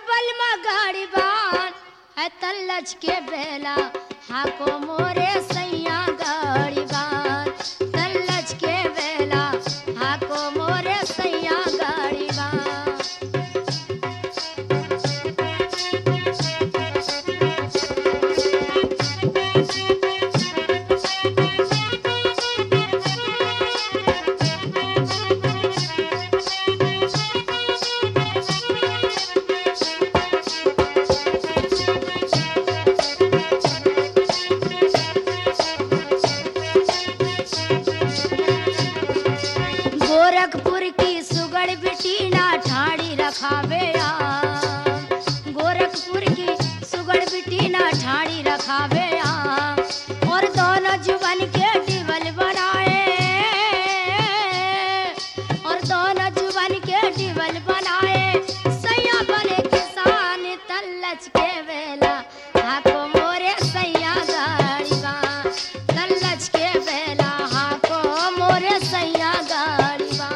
बलमा गाड़ी बान है तल्लच के बेला हाको मोरे सैया गाड़ी बान तल्लच के बेला हाको मोरे सैया गाड़ी बान गोरखपुर की सुगड़ बिटी ना ठाड़ी रखावे आ गोरखपुर की सुगड़ बिटी ना ठाड़ी रखावे आ और दोनों जुबन के टिवल बनाए और दोनों जुबन के टिवल बनाए सैया बने किसान तल्लच के वेला हाको मोरे सैया गाड़ी बा तल्लच के बेला हाको मोरे सैया गाड़ी बा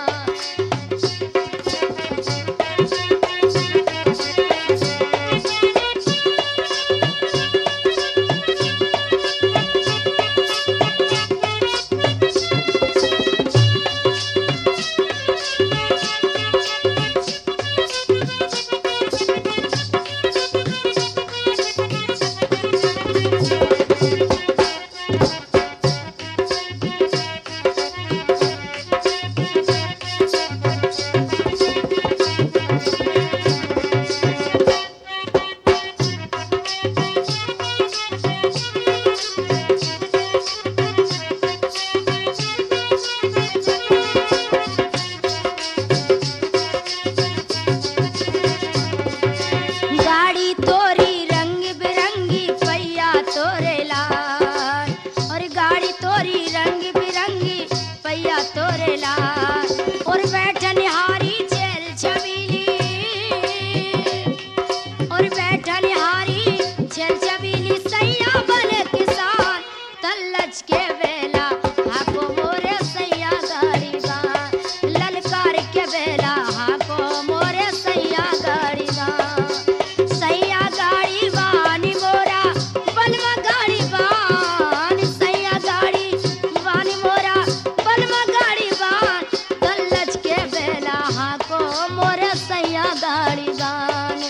गाड़ी तोरी रंग बिरंगी पैया तोरे लाल और गाड़ी तोरी रंग बिरंगी पैया तोरे लाल और बैठन हारी चल छबीली और बैठन हारी चल छबीली सैया बने किसान तल्लच के बेला हाको मोरे सैया गाड़ी बा ललकार के बेला हाको मोरे सैया गाड़ी बा सैया गाड़ी बानी मोरा बलवा गाड़ी बान सैया गाड़ी बानी मोरा बलवा गाड़ी बान तल्लच के बेला हाको मोरे सैया गाड़ी बान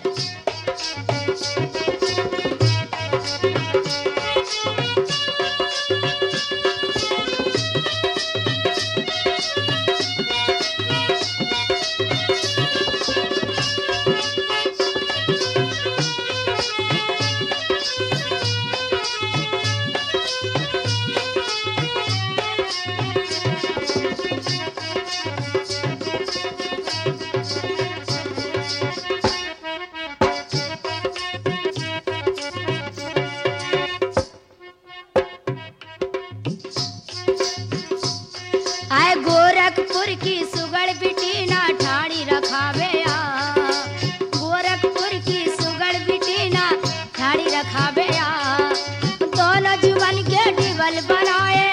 आए गोरखपुर की सुगड़ बिटी ना ठाड़ी रखावे आ गोरखपुर की सुगड़ बिटी ना ठाड़ी रखावे आ दोनों जुबन के डिबल बनाए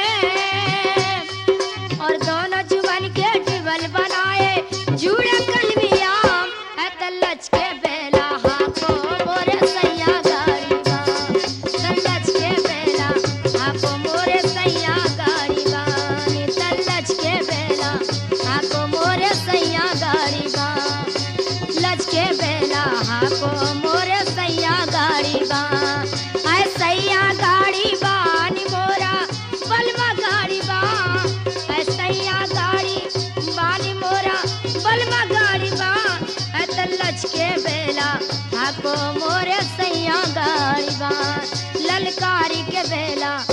और दोनों जुबन के डिबल बनाए जुड़ा कलमिया है तल्लच के बेला हाको मोरे सैया गाड़ी बा तल्लच के बेला हाको मोरे सैया गाड़ी बा नी तल्लच के बेला हाको मोरे सैया गाड़ी बा लच के बेला हाको मोरे सैया गाड़ी बा आय सैया गाड़ी बा नी मोरा बलवा गाड़ी बा आय सैया गाड़ी बानी मोरा बलवा गाड़ी बा आय तल्लच के बेला हाको मोरे सैया गाड़ी बा ललकारी के बेला